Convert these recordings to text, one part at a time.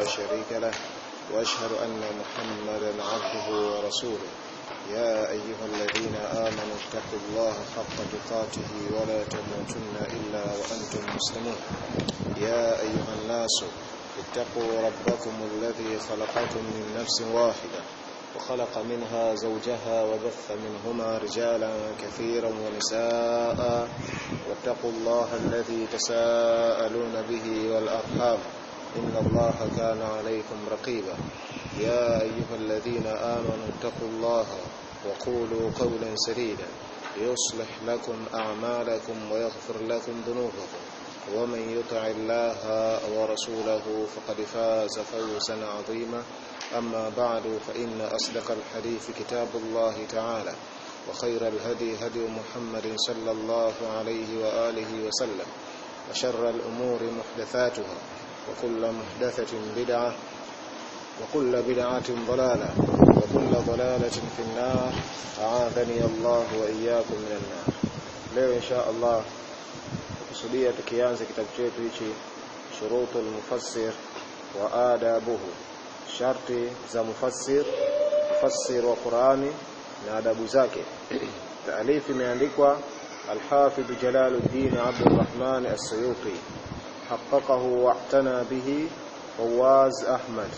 شريك له وأشهد أن محمدا عبده ورسوله يا أيها الذين آمنوا اتقوا الله حق تقاته ولا تموتن إلا وأنتم مسلمون يا أيها الناس اتقوا ربكم الذي خلقكم من نفس واحدة وخلق منها زوجها وبث منهما رجالا كثيرا ونساء واتقوا الله الذي تساءلون به والأرحام إن الله كان عليكم رقيبا يا أيها الذين آمنوا اتقوا الله وقولوا قولا سديدا يصلح لكم أعمالكم ويغفر لكم ذنوبكم ومن يطع الله ورسوله فقد فاز فوزا عظيما أما بعد فإن أصدق الحديث كتاب الله تعالى وخير الهدي هدي محمد صلى الله عليه وآله وسلم وشر الأمور محدثاتها وكل محدثة بدعة وكل بدعة ضلالة وكل ضلالة في النار أعاذني الله وإياكم من النار leo insha Allah kusudia tukianza kitabu chetu hichi shurutul mufassir wa adabuhu sharti za mufassir mufassir wa Qur'ani na adabu zake taalifu imeandikwa al-Hafidh Jalaluddin Abdurrahman As-Suyuti حققه واعتنى به فواز أحمد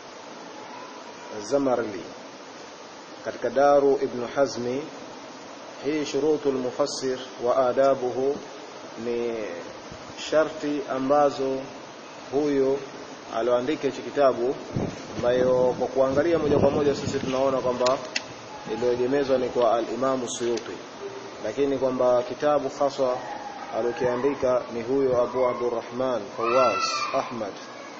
الزمرلي katika daru ibn hazmi hii shurutu almufassir wa adabuhu ni sharti ambazo huyo aloandika hichi kitabu ambayo kwa kuangalia moja kwa moja sisi tunaona kwamba iliyoegemezwa ni kwa al-Imam Suyuti lakini kwamba kitabu haswa alokiandika ni huyo Abu Abdurrahman Fawaz Ahmad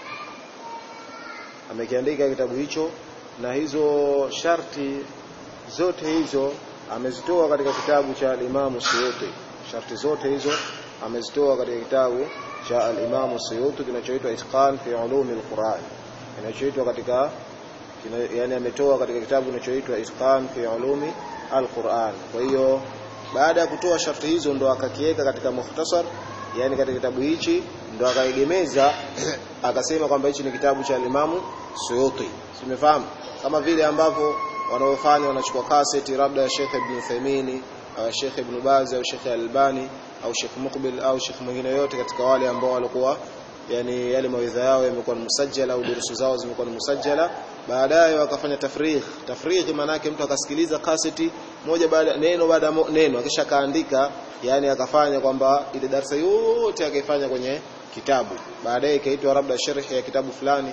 amekiandika kitabu hicho na hizo sharti zote hizo amezitoa katika kitabu cha al-Imam Suyuti sharti zote hizo amezitoa katika kitabu cha al-Imam Suyuti kinachoitwa Itqan fi Ulum al-Quran kinachoitwa katika kina, yani ametoa katika kitabu kinachoitwa Itqan fi Ulum al-Quran kwa hiyo baada ya kutoa sharti hizo ndo akakiweka katika mukhtasar yani katika kitabu hichi ndo akaegemeza akasema kwamba hichi ni kitabu cha Imam Suyuti simefahamu kama vile ambavyo wanaofanya wanachukua kaseti labda ya Sheikh Ibn Uthaymeen au Sheikh Ibn Baz au Sheikh Albani au Sheikh Muqbil au Sheikh mwingine yote katika wale ambao walikuwa yani yale mawaidha yao yamekuwa ni musajjala au durusu zao zimekuwa ni musajjala baadaye wakafanya tafrigh tafrigh maana yake mtu akasikiliza kaseti moja baada neno baada neno akisha kaandika yani akafanya kwamba ile darasa yote akaifanya kwenye kitabu baadaye ikaitwa labda sharhi ya kitabu fulani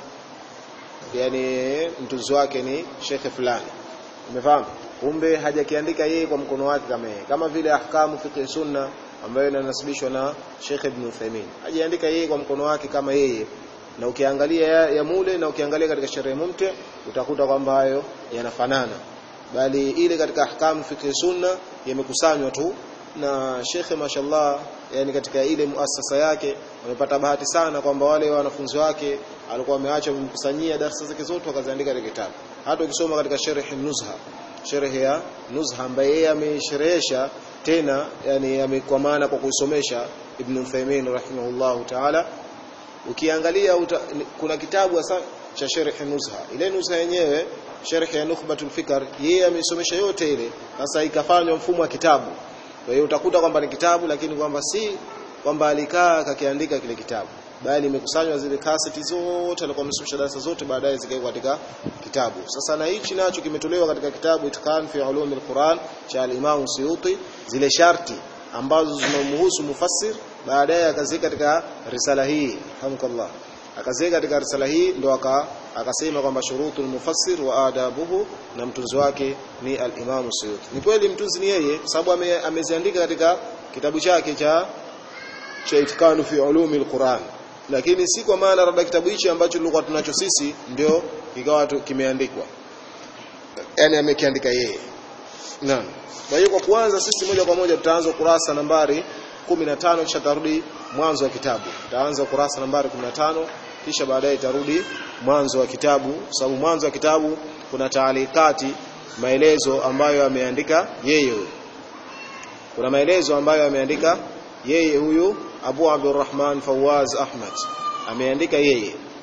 yani mtunzi wake ni shekhe fulani umefahamu kumbe hajakiandika yeye kwa mkono wake kama yeye kama vile ahkamu fiqh sunna ambayo inanasibishwa na Sheikh Ibn Uthaymeen hajaandika yeye kwa mkono wake kama yeye na ukiangalia ya, ya mule na ukiangalia katika sherehe mumte utakuta kwamba hayo yanafanana bali ile katika ahkamu fiqh sunna yamekusanywa tu na shekhe mashallah yani katika ile muasasa yake wamepata bahati sana kwamba wale wanafunzi wake alikuwa ameacha kumkusanyia darasa zake zote wakaziandika katika kitabu hata ukisoma katika sharh nuzha sharh ya nuzha ambaye yeye amesherehesha tena yani kwa maana kwa kuisomesha Ibn Uthaymeen rahimahullahu ta'ala ukiangalia uta, kuna kitabu hasa cha sharh nuzha ile nuzha yenyewe sharh ya nukhbatul fikr yeye ameisomesha yote ile sasa ikafanywa mfumo wa kitabu kwa hiyo utakuta kwamba ni kitabu lakini kwamba si kwamba alikaa akakiandika kile kitabu bali imekusanywa zile kaseti zote alikuwa amesomesha darasa zote baadaye zikawekwa katika kitabu sasa na hichi nacho kimetolewa katika kitabu Itqan fi Ulum al-Quran cha al-Imam Suyuti zile sharti ambazo zinamhusu mufassir baadaye akaziweka katika risala hii hamkallah akaziweka katika risala hii ndo aka akasema kwamba shurutul mufassir wa adabuhu na mtunzi wake ni al-Imam Suyuti ni kweli mtunzi ni yeye sababu ame, ameziandika katika kitabu chake cha cha Itqan fi Ulum al-Quran lakini si kwa maana labda kitabu hichi ambacho tulikuwa tunacho sisi ndio kikawa kimeandikwa yani amekiandika yeye naam kwa hiyo kwa kuanza sisi moja kwa moja tutaanza kurasa nambari 15 kisha tarudi mwanzo wa kitabu tutaanza kurasa nambari 15 kisha baadaye tarudi mwanzo wa kitabu sababu mwanzo wa kitabu kuna taalikati maelezo ambayo ameandika yeye huyo kuna maelezo ambayo ameandika yeye huyu Abu Abdurrahman Fawaz Ahmad ameandika yeye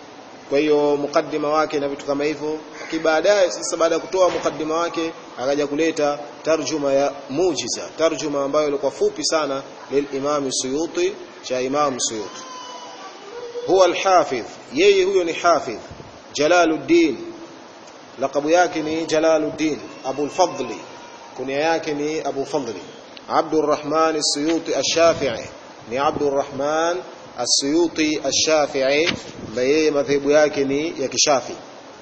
kwa hiyo mukaddima wake na vitu kama hivyo kibaadaye sasa baada ya kutoa mukaddima wake akaja kuleta tarjuma ya mujiza tarjuma ambayo ilikuwa fupi sana lilimam suyuti cha imam suyuti huwa alhafidh yeye huyo ni hafidh jalaluddin laqabu yake ni jalaluddin abu alfadli kunia yake ni abu fadli abdurrahman as-suyuti ash-shafi'i ni abdurrahman as-suyuti ash-shafi'i ambaye madhehebu yake ni ya kishafi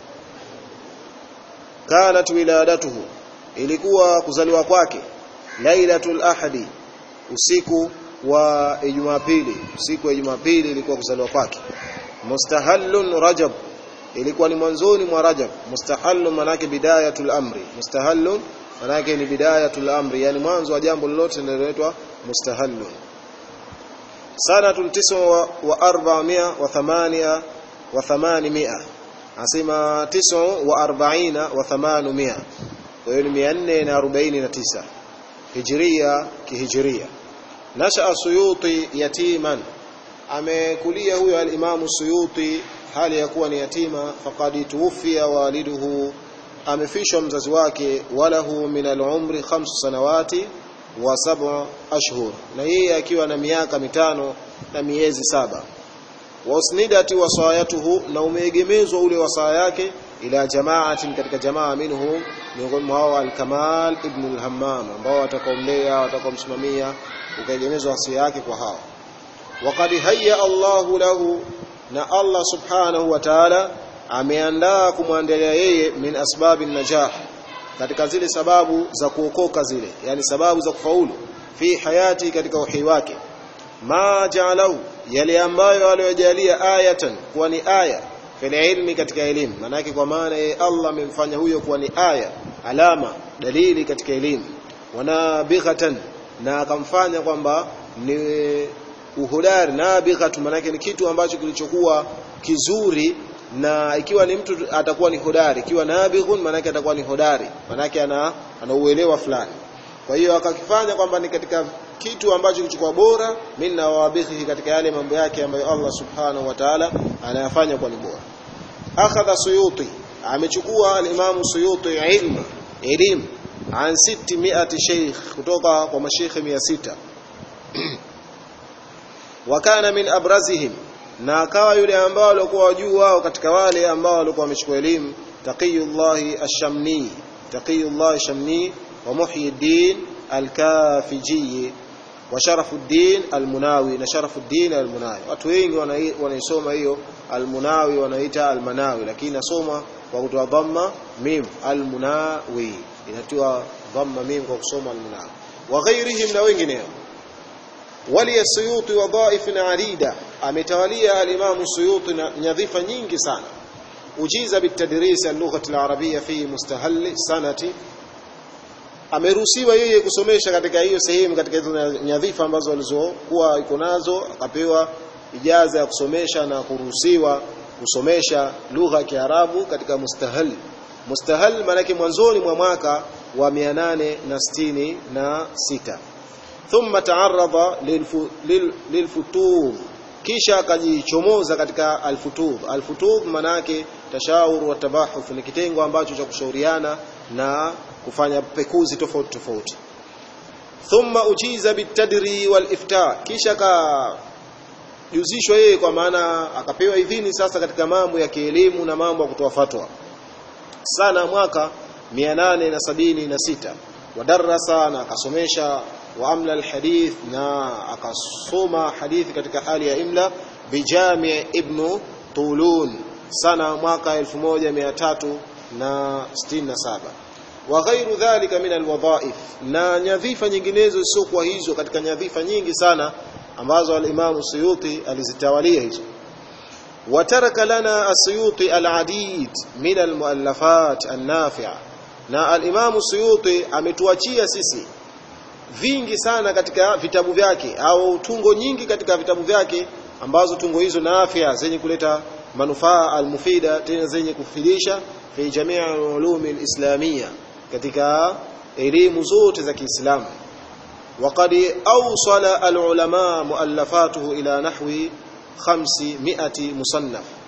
kanat wiladatuhu ilikuwa kuzaliwa kwake lailatul ahadi usiku wa Jumapili usiku wa Jumapili ilikuwa kuzaliwa kwake mustahallun rajab ilikuwa ni mwanzoni mwa rajab mustahallun manake bidayatul amri mustahallun manake ni bidayatul amri yani mwanzo wa jambo lolote linaloitwa mustahallun sanatun tiswa wa arba'amia wa thamania wa thamanimia asema tiswa wa arba'ina wa thamanumia kwa hiyo ni 449 hijria kihijiria nasha suyuti yatiman amekulia huyo alimamu suyuti hali ya kuwa ni yatima faqad tuwfiya waliduhu amefishwa mzazi wake walahu min al-umri khamsu sanawati wa sab'a ashhur na yeye akiwa na miaka mitano na miezi saba wasnidati wasayatuhu na umeegemezwa ule wasaa yake ila jamaatin katika jamaa minhum miongoni mwao al-Kamal ibn al-Hammam ambao watakaomlea watakaomsimamia ukaegemezwa wasia yake kwa hao waqad hayya Allahu lahu na Allah subhanahu wa ta'ala ameandaa kumwandalia yeye min asbabi najah katika zile sababu za kuokoka zile yani sababu za kufaulu fi hayati katika uhai wake ma ja'alahu yale ambayo aliyojalia ayatan kuwa ni aya fil ilmi katika elimu manake kwa maana yeye Allah amemfanya huyo kuwa ni aya alama dalili katika elimu wanabighatan na akamfanya kwamba ni uhodari nabighatu manake ni kitu ambacho kilichokuwa kizuri na ikiwa ni mtu atakuwa ni hodari ikiwa nabighun manake atakuwa ni hodari manake ana anauelewa fulani kwa hiyo akakifanya kwamba ni katika kitu ambacho kilichokuwa bora minna wabighi katika yale mambo yake ambayo Allah subhanahu wa ta'ala anayafanya kwa ni bora akhadha suyuti amechukua al-imam suyuti ilmu elimu an 600 sheikh kutoka kwa mashaikh 600 wakana min abrazihim na akawa yule ambao walikuwa wajuu wao katika wale ambao walikuwa wamechukua elimu taqiyullah ash-shamni taqiyullah ash-shamni wa muhyiddin al-kafiji wa sharafuddin al-munawi na sharafuddin al-munawi watu wengi wanaisoma hiyo al-munawi wanaita al-manawi lakini nasoma kwa kutoa dhamma mim al-munawi inatiwa dhamma mim kwa kusoma al-munawi wa ghairihim na wengineo wali suyuti wadhaif adida ametawalia al-imam suyuti nyadhifa nyingi sana ujiza bitadris al-lugha al-arabiyya fi mustahall sanati ameruhusiwa yeye kusomesha katika hiyo sehemu katika hizo nyadhifa ambazo alizokuwa iko nazo akapewa ijaza ya kusomesha na kuruhusiwa kusomesha lugha ya Kiarabu katika mustahal mustahal maana mwanzoni mwa mwaka wa 866 thumma taarradha lilfutub kisha akajichomoza katika alfutub alfutub maana yake tashawur wa tabahuf ni kitengo ambacho cha kushauriana na kufanya pekuzi tofauti tofauti thumma ujiza bitadri wal ifta kisha ka juzishwa yeye kwa maana akapewa idhini sasa katika mambo ya kielimu na mambo ya kutoa fatwa sana mwaka 876 wadarasa na akasomesha wa amla alhadith na akasoma hadithi katika hali ya imla bijami ibn tulun sana mwaka 1367 wa ghairu dhalika min alwadhaif na nyadhifa nyinginezo sio hizo katika nyadhifa nyingi sana ambazo al-Imam Suyuti alizitawalia hizo wataraka lana as-Suyuti al-adid min al-muallafat an-nafi'a na al-Imam Suyuti ametuachia sisi vingi sana katika vitabu vyake au tungo nyingi katika vitabu vyake ambazo tungo hizo nafia zenye kuleta manufaa al-mufida tena zenye kufidisha fi jamii al-ulum al-islamiyya katika elimu zote za Kiislamu وقد أوصل العلماء مؤلفاته إلى نحو 500 مصنف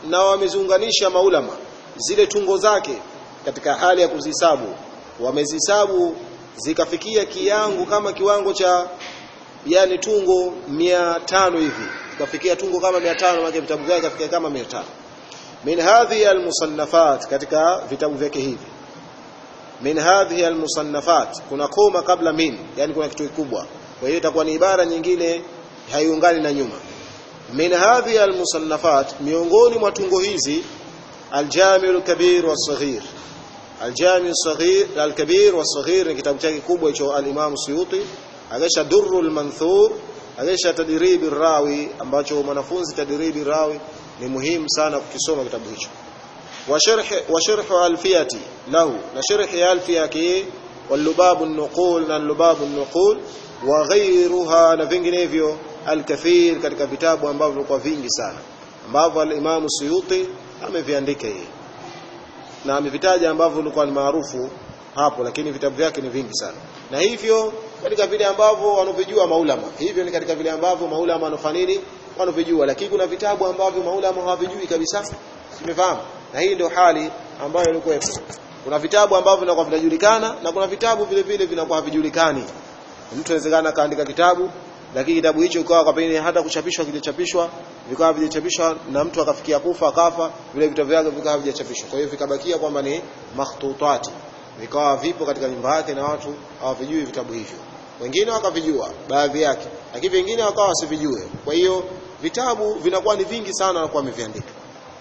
na wameziunganisha maulama zile tungo zake katika hali ya kuzihesabu wamezihesabu zikafikia kiango kama kiwango cha yani tungo mia tano hivi zikafikia tungo kama mia tano maana vitabu vyake kafikia kama mia tano min hadhihi almusannafat katika vitabu vyake hivi min hadhihi almusannafat kuna koma kabla min yani kuna kitu kikubwa kwa hiyo itakuwa ni ibara nyingine haiungani na nyuma min hadhihi almusannafat miongoni mwa tungo hizi aljami alkabir wasaghir aljami alsaghir alkabir wasaghir ni kitabu chake kikubwa hicho al-Imam Suyuti akisha durrul manthur akisha tadribi rawi ambacho mwanafunzi tadribi rawi ni muhimu sana kukisoma kitabu hicho wa sharh wa sharh alfiyati lahu na sharh alfiyaki واللباب النقول na lubabu النقول وغيرها na vinginevyo alkathir katika vitabu ambavyo vilikuwa vingi sana ambavyo al-Imam Suyuti ameviandika yeye na amevitaja ambavyo vilikuwa ni maarufu hapo lakini vitabu vyake ni vingi sana na hivyo katika vile ambavyo wanavijua maulama hivyo ni katika vile ambavyo maulama wanafanya nini wanavijua lakini kuna vitabu ambavyo maulama hawavijui kabisa simefahamu na hii ndio hali ambayo ilikuwa kuna vitabu ambavyo vinakuwa vinajulikana na kuna vitabu vile vile vinakuwa havijulikani mtu anawezekana kaandika kitabu lakini kitabu hicho ikawa kwa pengine hata kuchapishwa kijachapishwa vikawa vijachapishwa na mtu akafikia kufa akafa vile vitabu vyake vikawa vijachapishwa kwa hiyo vikabakia kwamba ni makhtutati vikawa vipo katika nyumba yake na watu hawavijui vitabu hivyo wengine wakavijua baadhi yake lakini wengine wakawa wasivijue kwa hiyo vitabu vinakuwa ni vingi sana wanakuwa wameviandika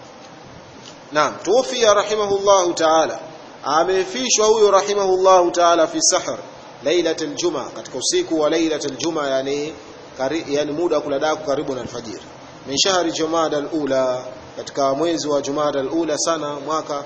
naam tuwafia rahimahullahu ta'ala amefishwa huyo rahimahullahu ta'ala fi sahr lailat aljuma katika usiku wa lailat aljuma yani kari, yani muda wa kuladaku karibu na alfajiri min shahri jumada alula katika mwezi wa jumada alula sana mwaka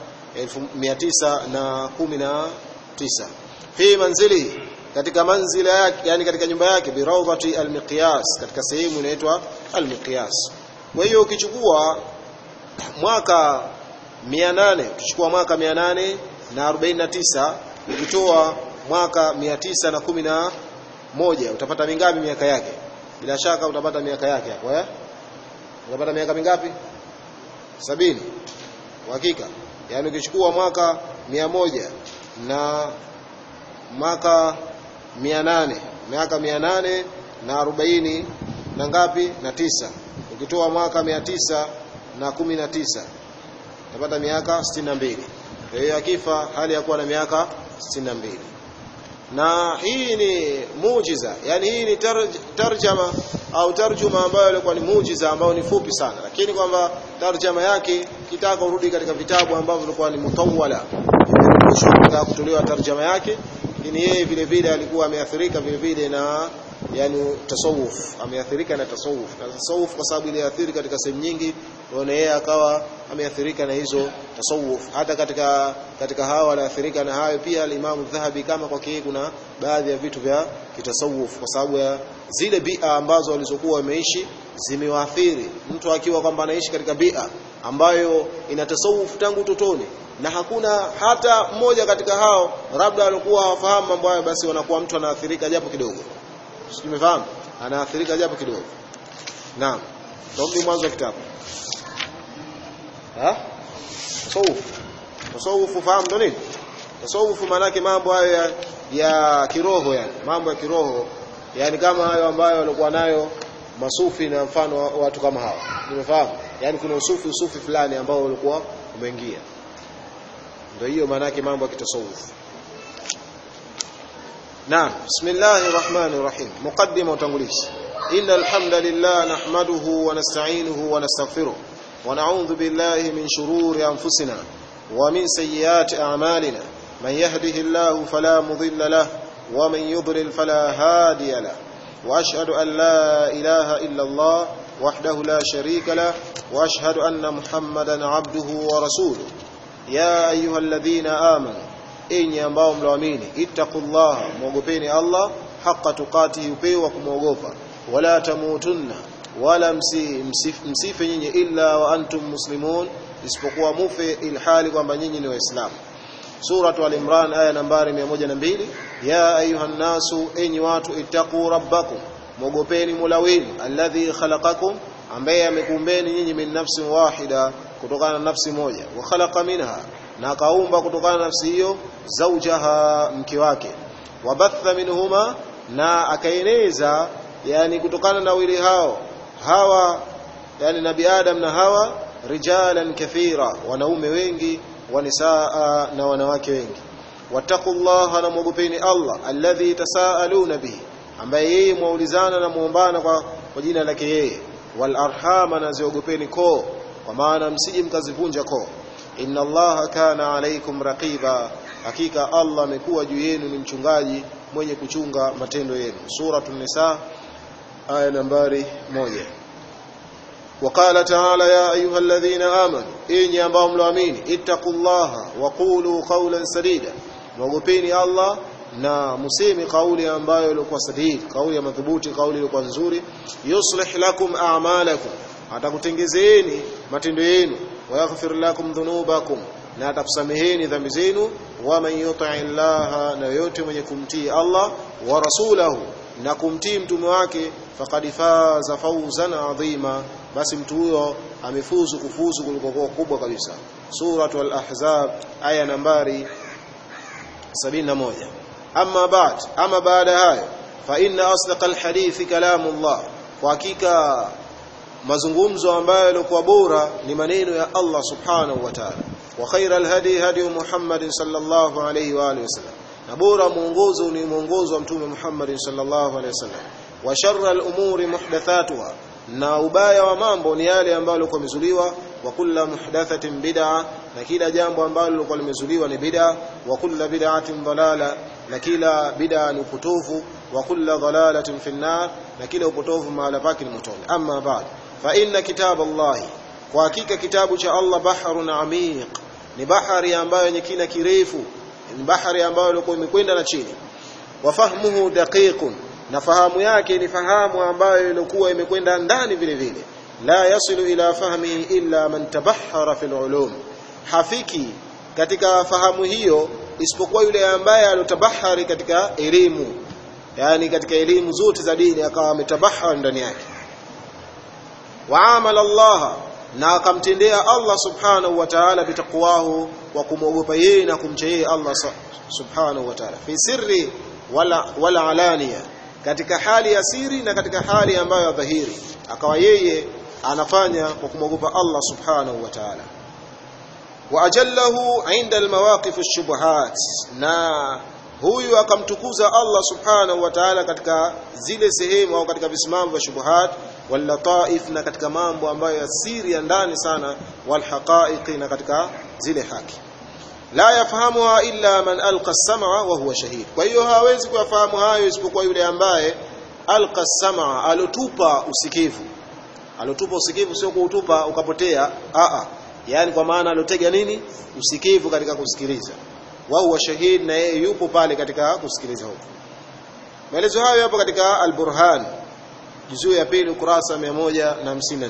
1919 fi manzili katika manzila yake yani katika nyumba yake bi rawdati almiqyas katika sehemu inaitwa almiqyas kwa hiyo ukichukua mwaka 800 tuchukua mwaka 849 ukitoa mwaka 911 utapata mingapi miaka yake bila shaka utapata miaka yake hapo eh utapata miaka mingapi sabini hakika yani ukichukua mwaka mia moja na mwaka mia nane miaka mia nane na arobaini na ngapi na tisa ukitoa mwaka mia tisa na kumi na tisa utapata miaka sitini na mbili kwa hiyo akifa hali ya kuwa na miaka sitini na mbili na hii ni muujiza yani hii ni tarj, tarjama au tarjuma ambayo ilikuwa ni muujiza ambayo ni fupi sana lakini kwamba tarjama yake kitaka urudi katika vitabu ambavyo vilikuwa ni mutawala imerushwa kutolewa tarjama yake lakini yeye vile vile alikuwa ameathirika vile vile na yani tasawuf ameathirika na tasawuf na tasawuf kwa sababu iliathiri katika sehemu nyingi ndio yeye akawa ameathirika na hizo tasawuf hata katika katika hawa aliathirika na hayo pia al-Imam Dhahabi kama kwa kile kuna baadhi ya vitu vya kitasawuf kwa sababu ya zile bia ambazo walizokuwa wameishi zimewaathiri mtu akiwa kwamba anaishi katika bia ambayo ina tasawuf tangu utotoni na hakuna hata mmoja katika hao labda walikuwa hawafahamu mambo hayo basi wanakuwa mtu anaathirika japo kidogo Simefahamu? Anaathirika japo kidogo. Naam. Ndio mwanzo wa kitabu. Ha? Tasawuf. Tasawuf fahamu ndo nini? Tasawuf maana yake mambo hayo ya, ya kiroho yani, mambo ya kiroho yani kama hayo ambayo walikuwa nayo masufi na mfano wa watu kama hawa. Nimefahamu? Yani kuna usufi usufi fulani ambao ulikuwa umeingia. Ndio hiyo maana yake mambo ya kitasawuf. نعم بسم الله الرحمن الرحيم مقدمة وتنغليش إن الحمد لله نحمده ونستعينه ونستغفره ونعوذ بالله من شرور أنفسنا ومن سيئات أعمالنا من يهده الله فلا مضل له ومن يضلل فلا هادي له وأشهد أن لا إله إلا الله وحده لا شريك له وأشهد أن محمدا عبده ورسوله يا أيها الذين آمنوا enyi ambao mloamini ittaqullaha muogopeni Allah haqqa tuqatihi upewa kumwogopa wala tamutunna wala msi, msif, msife nyinyi illa wa antum muslimun isipokuwa mufe ilhali kwamba nyinyi ni waislamu suratu al-imran aya nambari 102 ya ayuhan nasu enyi watu ittaqu rabbakum muogopeni mola wenu alladhi khalaqakum ambaye amekuumbeni nyinyi min nafsin wahida kutokana na nafsi moja wa khalaqa minha na akaumba kutokana na nafsi hiyo zaujaha mke wake wabatha minhuma na akaeneza yani kutokana na wili hao hawa yani nabi adam na hawa rijalan kathira wanaume wengi wanisaa na wanawake wengi wattaqullaha na mwogopeni Allah alladhi tasaaluna bihi ambaye yeye mwaulizana na muombana kwa, kwa jina lake yeye wal arhama na ziogopeni koo kwa maana msije mkazivunja koo inna allaha kana alaikum raqiba hakika Allah amekuwa juu yenu ni mchungaji mwenye kuchunga matendo yenu suratul nisa aya nambari moja وقال تعالى يا أيها الذين آمنوا إني ambao mloamini ittaqullaha wa qulu qawlan sadida mwogopeni Allah na musemi kauli ambayo ilikuwa sadid kauli ya madhubuti kauli ilikuwa nzuri yuslih lakum a'malakum atakutengezeeni matendo yenu wa yaghfir lakum dhunubakum na atakusameheni dhambi zenu wa man yuti llaha na yote mwenye kumtii Allah wa rasulahu na kumtii mtume wake faqad faza fawzan adhima basi mtu huyo amefuzu kufuzu kuliko kubwa kabisa suratul ahzab aya nambari 71 amma ba'd ama baada hayo fa inna asdaqal hadithi kalamullah kwa hakika mazungumzo ambayo yalikuwa bora ni maneno ya Allah subhanahu wa ta'ala wa khairal hadi hadi Muhammad sallallahu alayhi wa alihi wasallam na bora mwongozo ni mwongozo wa mtume Muhammad sallallahu alayhi wasallam wa sharral umuri muhdathatuha na ubaya wa mambo ni yale ambayo yalikuwa yamezuliwa wa kulla muhdathatin bid'a na kila jambo ambalo lilikuwa limezuliwa ni bid'a wa kulla bid'atin dalala na kila bid'a ni upotovu wa kulla dalalatin fi nar na kila upotovu mahala pake ni motoni amma ba'd fa inna kitab Allah kwa hakika kitabu cha Allah bahrun amiq ni bahari ambayo yenye kina kirefu ni bahari ambayo ilikuwa imekwenda na chini wa fahmuhu daqiqun na fahamu yake ni fahamu ambayo ilikuwa imekwenda ndani vile vile la yasilu ila fahmihi illa man tabahhara fil ulum hafiki katika fahamu hiyo isipokuwa yule ambaye alotabahari katika elimu yani katika elimu zote za dini akawa ametabahari ndani yake waamala Allah na akamtendea Allah subhanahu wa ta'ala bitaqwahu wa kumwogopa yeye na kumcha yeye Allah subhanahu wa ta'ala fi sirri wala wala alania katika hali ya siri na katika hali ambayo ya dhahiri akawa yeye anafanya kwa kumwogopa Allah subhanahu wa ta'ala wa ajallahu inda almawaqif ash-shubuhat na huyu akamtukuza Allah subhanahu wa ta'ala katika zile sehemu au katika visimamo vya shubuhat wal lataif na katika mambo ambayo ya siri ya ndani sana wal haqaiqi na katika zile haki la yafahamuha illa man alqa as-sam'a wa huwa shahid kwa hiyo hawezi kuyafahamu hayo isipokuwa yule ambaye alqa as-sam'a alotupa usikivu alotupa usikivu sio kuutupa ukapotea a a yani kwa maana alotega nini usikivu katika kusikiliza wa huwa shahid na yeye yupo pale katika kusikiliza huko maelezo hayo yapo katika al-burhan juzuu ya pili ukurasa 154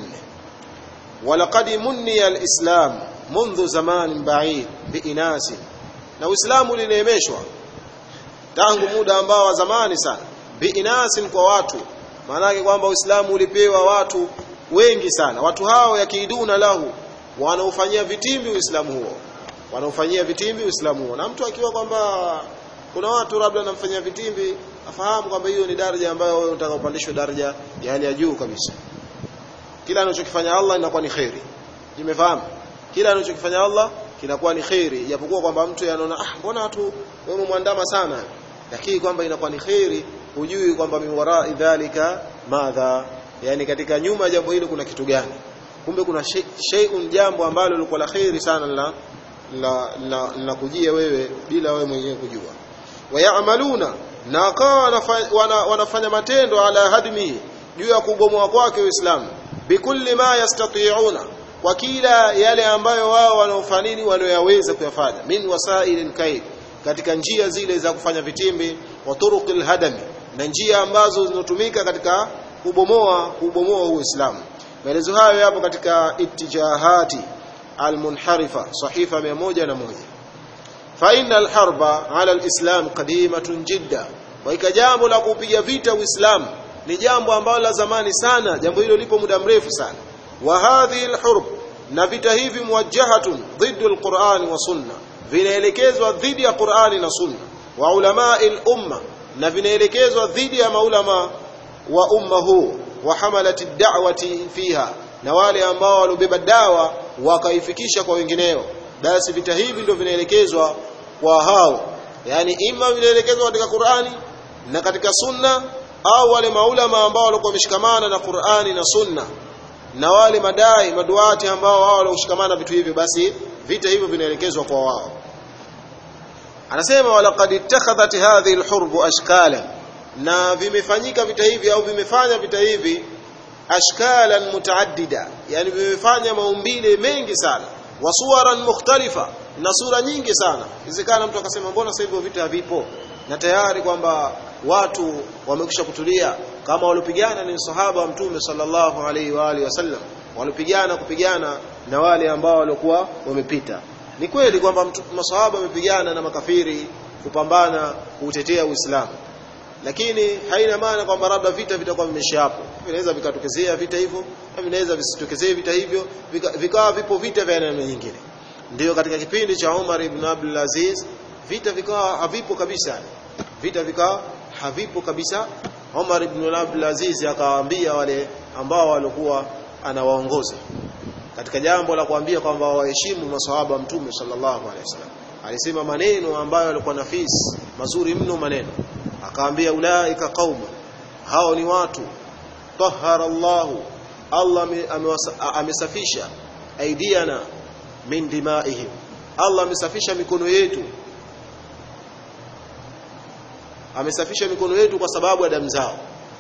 walaqad munniya al-islam منذ زمان بعيد بإناس na Uislamu ulineemeshwa tangu muda ambao wa zamani sana biinasin kwa watu maana yake kwamba Uislamu ulipewa watu wengi sana watu hao yakiduna lahu wanaofanyia vitimbi Uislamu huo wanaofanyia vitimbi Uislamu huo na mtu akiwa kwamba kuna watu labda wanamfanyia vitimbi afahamu kwamba hiyo ni daraja ambayo wewe unataka upandishwe daraja ya hali ya juu kabisa kila anachokifanya Allah inakuwa ni khairi nimefahamu kila anachokifanya Allah kinakuwa ni khairi japokuwa kwamba mtu anaona ah mbona watu wewe muandama sana lakini kwamba inakuwa ni khairi hujui kwamba miwara dhalika madha yani katika nyuma jambo hili kuna kitu gani kumbe kuna shay'un jambo ambalo lilikuwa la khairi sana la la la, la kujia wewe bila wewe mwenyewe kujua wayamaluna na wakawa wana, wanafanya matendo ala hadmi juu ya kubomoa kwake Uislamu bikulli ma yastati'una kwa kila yale ambayo wao wanaofanini wanaoyaweza kuyafanya min wasailin kaid katika njia zile za kufanya vitimbi wa turuqil hadami na njia ambazo zinatumika katika kubomoa kubomoa Uislamu maelezo hayo yapo katika ittijahati almunharifa sahifa 101 fa inna alharba ala alislam qadimatun jidda wa jambo la kupiga vita Uislamu ni jambo ambalo la zamani sana jambo hilo lipo muda mrefu sana wa hadhihi alhurb na vita hivi muwajjahatun dhiddu alqur'ani wa sunna vinaelekezwa dhidi ya Qur'ani na sunna wa ulamai umma na vinaelekezwa dhidi ya maulama wa umma huu wa hamalati da'wati fiha na wale ambao walibeba dawa wakaifikisha kwa wengineo basi vita hivi ndio vinaelekezwa kwa hao yani ima vinaelekezwa katika Qur'ani na katika sunna au wale maulama ambao walikuwa wameshikamana na Qur'ani na sunna na wale madai maduati ambao wao walioshikamana vitu hivyo basi vita hivyo vinaelekezwa kwa wao anasema walaqad ittakhadhat hadhihi alhurb ashkala na vimefanyika vita hivi au vimefanya vita hivi ashkalan mutaaddida yani vimefanya maumbile mengi sana wasuwaran mukhtalifa na sura nyingi sana isikana mtu akasema mbona sasa hivyo vita havipo na tayari kwamba watu wamekwisha kutulia kama walipigana ni sahaba wa mtume sallallahu alaihi wa alihi wasallam walipigana kupigana na wale ambao walikuwa wamepita ni kweli kwamba masahaba wamepigana na makafiri kupambana kutetea Uislamu lakini haina maana kwamba labda vita vitakuwa vimeisha hapo vinaweza vikatokezea vita hivyo na vinaweza visitokezee vita hivyo vikawa vika vipo vita vya aina nyingine ndio katika kipindi cha Umar ibn Abdul Aziz vita vikawa havipo kabisa vita vikawa havipo kabisa Umar ibn Abdul Aziz akawaambia wale ambao walikuwa anawaongoza katika jambo la kuambia kwamba waheshimu maswahaba wa mtume sallallahu alaihi wasallam alisema maneno ambayo yalikuwa nafisi mazuri mno maneno akaambia ulaika qauma hao ni watu tahara Allah Allah amesafisha aidiana min dimaihim Allah amesafisha mikono yetu amesafisha mikono yetu kwa sababu ya damu zao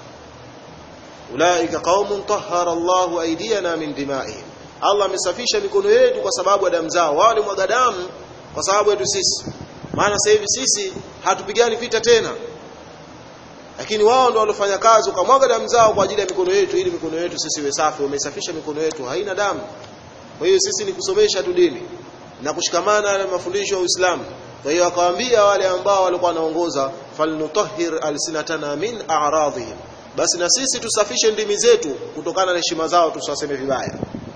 ulaika qaumun tahara Allah aidiyana min dimaihim Allah amesafisha mikono yetu kwa sababu ya damu zao wao mwaga damu kwa sababu yetu sisi maana sasa hivi sisi hatupigani vita tena lakini wao ndio walofanya kazi ukamwaga damu zao kwa ajili ya mikono yetu ili mikono yetu sisi iwe safi wamesafisha mikono yetu haina damu kwa hiyo sisi ni kusomesha tu dini na kushikamana na mafundisho ya Uislamu kwa hiyo akawaambia wale ambao walikuwa wanaongoza falnutahhir alsinatana min a'radihim basi na sisi tusafishe ndimi zetu kutokana na heshima zao tusiwaseme vibaya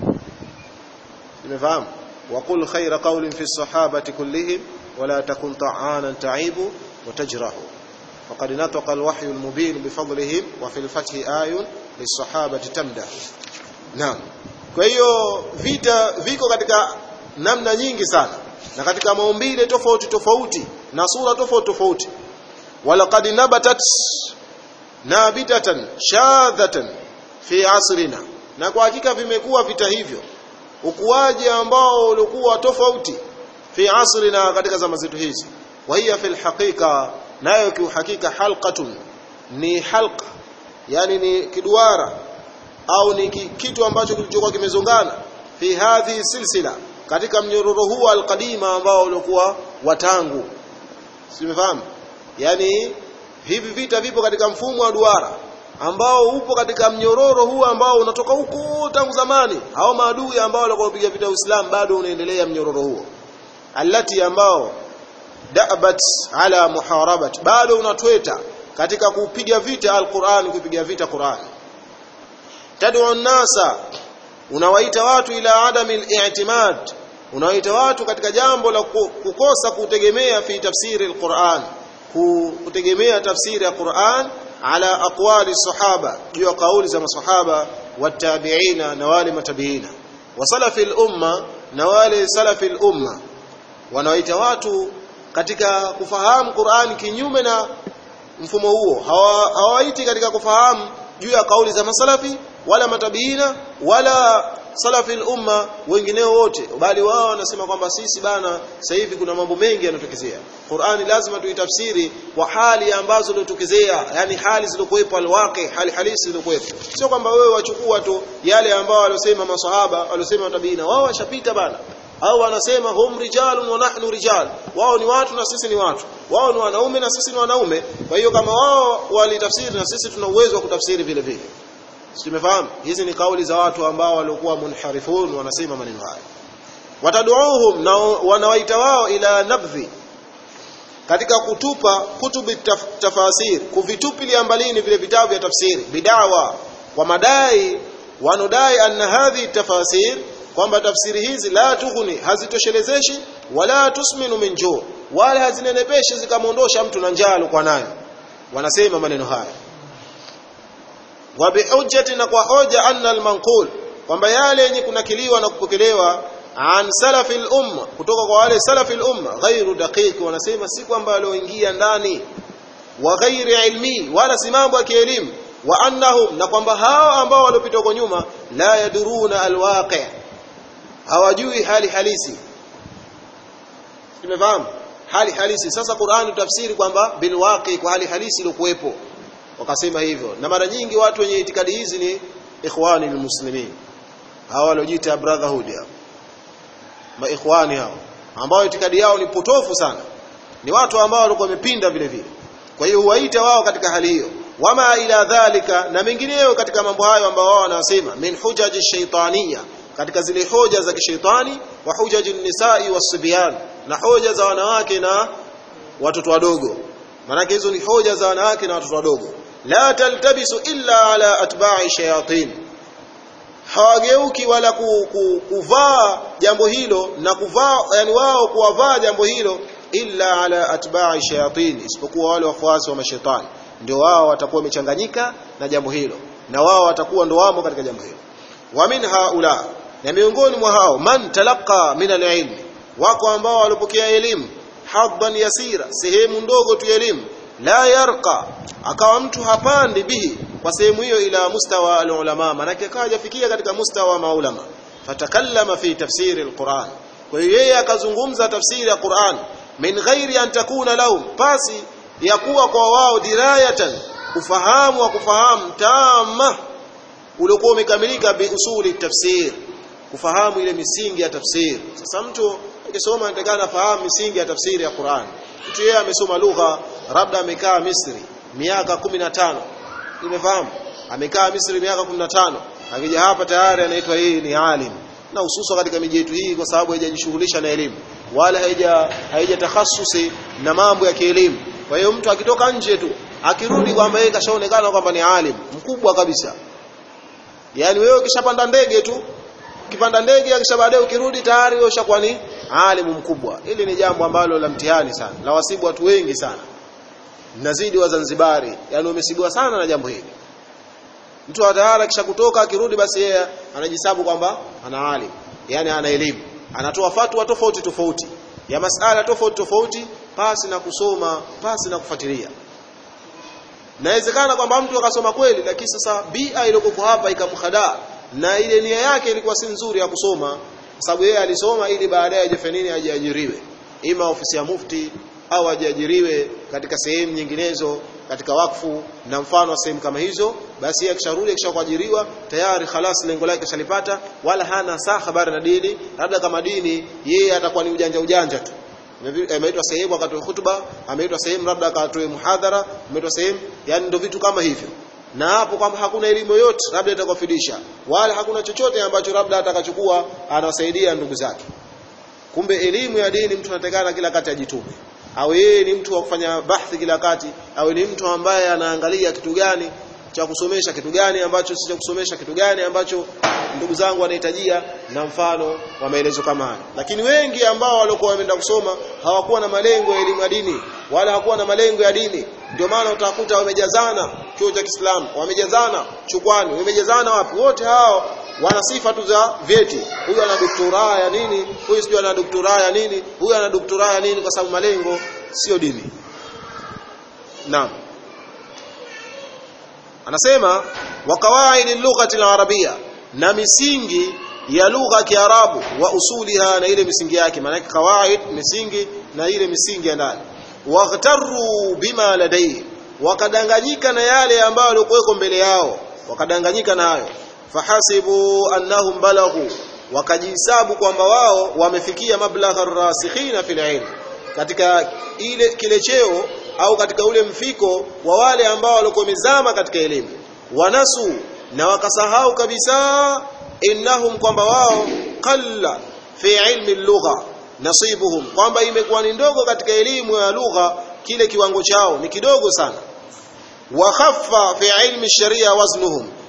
nimefahamu waqul khayra qawlin fi sahabati kullihim wala takun ta'anan ta'ibu watajrahu faqad nataqa alwahyu almubin bifadlihim wa fil fathi ayun lisahabati tamdah naam kwa hiyo vita viko katika namna nyingi sana na katika maumbile tofauti tofauti na sura tofauti tofauti walaqad nabatat nabitatan shadhatan fi asrina na kwa hakika vimekuwa vita hivyo ukuaji ambao ulikuwa tofauti fi asrina katika zama zetu hizi wa hiya fil haqiqa nayo kiuhakika halqatun ni halqa yani ni kiduara au ni kitu ambacho kilichokuwa kimezongana fi hadhi silsila katika mnyororo huu alqadima ambao ulikuwa watangu simefahamu yani hivi vita vipo katika mfumo wa duara ambao upo katika mnyororo huu ambao unatoka huko tangu zamani hao maadui ambao walikuwa wapiga vita Uislamu bado unaendelea mnyororo huo allati ambao da'bat ala muharabat bado unatweta katika kupiga vita alquran kupiga vita Qur'an tad'u nasa unawaita watu ila adami al-i'timad unawaita watu katika jambo la kukosa kutegemea fi tafsiri al-Qur'an kutegemea tafsiri ya Qur'an ala aqwali sahaba juu ya kauli za masahaba watabiina na wale matabiina wa salafi al-umma na wale salafi al-umma wanawaita watu katika kufahamu Qur'an kinyume na mfumo huo hawaiti katika kufahamu juu ya kauli za masalafi wala matabiina wala salafi umma wengineo wote bali wao wanasema kwamba sisi bana sasa hivi kuna mambo mengi yanatokezea Qur'ani lazima tuitafsiri kwa hali ambazo zilizotokezea yani hali zilizokuwepo alwaqi hali halisi zilizokuwepo sio kwamba wewe wachukua tu yale ambao waliosema maswahaba waliosema matabiina wao washapita bana au wanasema hum rijalun wa nahnu rijal wao ni watu na sisi ni watu wao ni wanaume na sisi ni wanaume kwa hiyo kama wao walitafsiri na sisi tuna uwezo wa kutafsiri vile vile tumefahamu hizi ni kauli za watu ambao walikuwa munharifun wanasema maneno haya wataduuhum na wanawaita wao ila nabdhi katika kutupa kutubi taf, tafasir kuvitupilia mbalini vile vitabu vya tafsiri bidawa kwa madai wanodai anna hadhi tafasir kwamba tafsiri hizi la tughni hazitoshelezeshi wala tusminu min juu wala hazinenepeshi zikamwondosha mtu na njaa alikuwa nayo wanasema maneno haya wa bihujjati na kwa hoja anna almanqul kwamba yale yenye kunakiliwa na kupokelewa an salafi al-umma kutoka kwa wale salafi al-umma ghairu daqiq wanasema si kwamba walioingia ndani wa ghairi ilmi wala si mambo ya kielimu wa annahum na kwamba hao ambao waliopita huko nyuma la yaduruna alwaqi hawajui hali halisi tumefahamu hali halisi sasa Qur'an tafsiri kwamba bilwaqi kwa hali halisi iliyokuwepo wakasema hivyo na mara nyingi watu wenye itikadi hizi ni ikhwani almuslimin hao waliojiita brotherhood hao maikhwani hao ambao itikadi yao ni potofu sana ni watu ambao walikuwa wamepinda vile vile kwa hiyo huwaita wao katika hali hiyo wama ila dhalika na mengineyo katika mambo hayo ambao wao wanasema min hujaji shaitania katika zile hoja za kishaitani wa hujaji nisai wasibyan na hoja za wanawake na watoto wadogo maana hizo ni hoja za wanawake na watoto wadogo la taltabisu illa ala atba'i shayatin hawageuki wala ku, ku, kuvaa jambo hilo na kuvaa yani wao kuwavaa jambo hilo illa ala atba'i shayatin isipokuwa wale wafuasi wa mashaitani ndio wao watakuwa wamechanganyika na jambo hilo na wao watakuwa ndio wamo katika jambo hilo wa min haula na miongoni mwa hao man talaqa min alilm wako ambao walipokea elimu haddan yasira sehemu ndogo tu elimu la yarqa akawa mtu hapandi bihi kwa sehemu hiyo ila mustawa alulama manake akawa hajafikia katika mustawa maulama fatakallama fi tafsiri alquran kwa hiyo yeye akazungumza tafsiri ya Qur'an min ghairi an takuna lahum pasi ya kuwa kwa wao dirayatan ufahamu wa kufahamu tama uliokuwa umekamilika bi usuli tafsir kufahamu ile misingi ya tafsiri sasa mtu akisoma anatakana afahamu misingi ya tafsiri ya Qur'an mtu yeye amesoma lugha labda amekaa Misri miaka 15 nimefahamu amekaa Misri miaka 15 akija hapa tayari anaitwa yeye ni alim na hususa katika miji yetu hii kwa sababu haijajishughulisha na elimu wala haija haija takhasusi na mambo ya kielimu kwa hiyo mtu akitoka nje tu akirudi kwamba yeye kashaonekana kwamba ni alim mkubwa kabisa yani wewe ukishapanda ndege tu ukipanda ndege akisha baadaye ukirudi tayari wewe ushakuwa ni alimu mkubwa hili ni jambo ambalo la mtihani sana la wasibu watu wengi sana nazidi wazanzibari yani wamesibiwa sana na jambo hili mtu tayari kisha kutoka akirudi basi yeye anajisabu kwamba ana alim yani ana elimu anatoa fatwa tofauti tofauti ya masala tofauti tofauti pasi na kusoma pasi na kufuatilia nawezekana kwamba mtu akasoma kweli lakini sasa bia iliyokuwa hapa ikamhadaa na ile nia yake ilikuwa si nzuri ya kusoma kwa sababu yeye alisoma ili baadaye ajafanye nini ajiajiriwe ima ofisi ya mufti au ajiajiriwe katika sehemu nyinginezo katika wakfu na mfano wa sehemu kama hizo basi yeye akisharudi akishakuajiriwa tayari khalas lengo lake kashalipata wala hana saa habari na dini labda kama dini yeye atakuwa ni ujanja ujanja tu ameitwa sehemu akatoe hutuba ameitwa sehemu labda akatoe muhadhara ameitwa sehemu yani ndio vitu kama hivyo na hapo kwamba hakuna elimu yoyote labda itakufidisha wala hakuna chochote ambacho labda atakachukua anawasaidia ndugu zake kumbe elimu ya dini mtu anatakana kila kati ajitume au yeye ni mtu wa kufanya bahthi kila kati au ni mtu ambaye anaangalia kitu gani cha kusomesha kitu gani ambacho si cha kusomesha kitu gani ambacho ndugu zangu wanahitajia na mfano wa maelezo kama haya lakini wengi ambao walikuwa wameenda kusoma hawakuwa na malengo ya elimu ya dini wala hawakuwa na malengo ya dini ndio maana utakuta wamejazana chuo cha Kiislamu wamejazana chukwani wamejazana wapi wote hao wana sifa tu za vyeti huyu ana doktora ya nini huyu sijui ana doktora ya nini huyu ana doktora ya nini kwa sababu malengo sio dini naam anasema wa qawaid lughati al-arabiyya na misingi ya lugha ya Kiarabu wa usuliha na ile misingi yake maana kawaid misingi na ile misingi ya ndani waghtaru bima ladai wakadanganyika na yale ambayo yalikuwa mbele yao wakadanganyika nayo fahasibu annahum balaghu wakajihesabu kwamba wao wamefikia mablagha rasikhina fil ilm katika ile kile cheo au katika ule mfiko wa wale ambao walikuwa wamezama katika elimu wanasu na wakasahau kabisa innahum kwamba wao qalla fi ilmi lugha nasibuhum kwamba imekuwa ni ndogo katika elimu ya lugha kile kiwango chao ni kidogo sana wa khaffa fi ilmi sharia waznuhum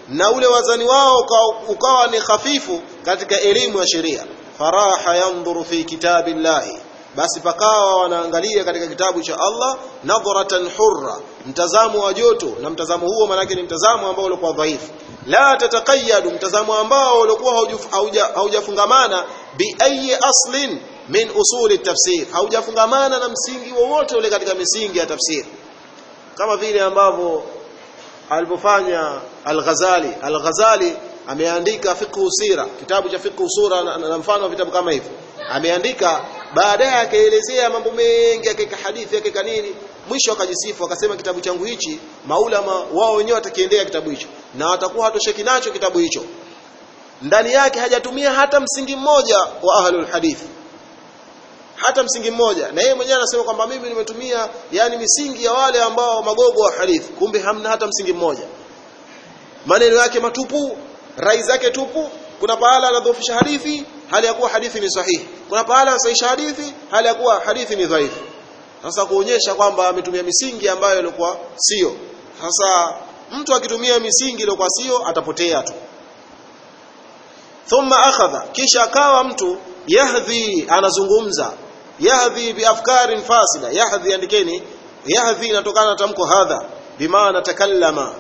na ule wazani wao ukawa, ukawa ni hafifu katika elimu ya sheria faraha yandhuru fi kitabillahi basi pakawa wanaangalia katika kitabu cha Allah nadhratan hurra mtazamo wa joto na mtazamo huo manake ni mtazamo ambao ulikuwa dhaifu la tatakayadu mtazamo ambao ulikuwa haujafungamana bi ayi aslin min usuli tafsir haujafungamana na msingi wowote ule katika misingi ya tafsiri kama vile ambavyo alivyofanya Al-Ghazali Al-Ghazali ameandika fiqh sira kitabu cha fiqh sura na, na mfano wa vitabu kama hivyo ameandika baadaye akaelezea mambo mengi akaweka hadithi akaweka nini mwisho akajisifu akasema kitabu changu hichi maulama wao wenyewe watakiendea kitabu hicho na watakuwa hatosheki nacho kitabu hicho ndani yake hajatumia hata msingi mmoja wa ahlul hadithi hata msingi mmoja na yeye mwenyewe anasema kwamba mimi nimetumia yani misingi ya wale ambao magogo wa hadithi kumbe hamna hata msingi mmoja maneno yake matupu rai zake tupu kuna pahala anadhoofisha hadithi hali ya kuwa hadithi ni sahihi kuna pahala anasahisha hadithi hali ya kuwa hadithi ni dhaifu sasa kuonyesha kwamba ametumia misingi ambayo ilikuwa sio sasa mtu akitumia misingi iliyokuwa sio atapotea tu thumma akhadha kisha akawa mtu yahdhi anazungumza yahdhi biafkarin fasida yahdhi andikeni yahdhi inatokana na tamko hadha bimaana takallama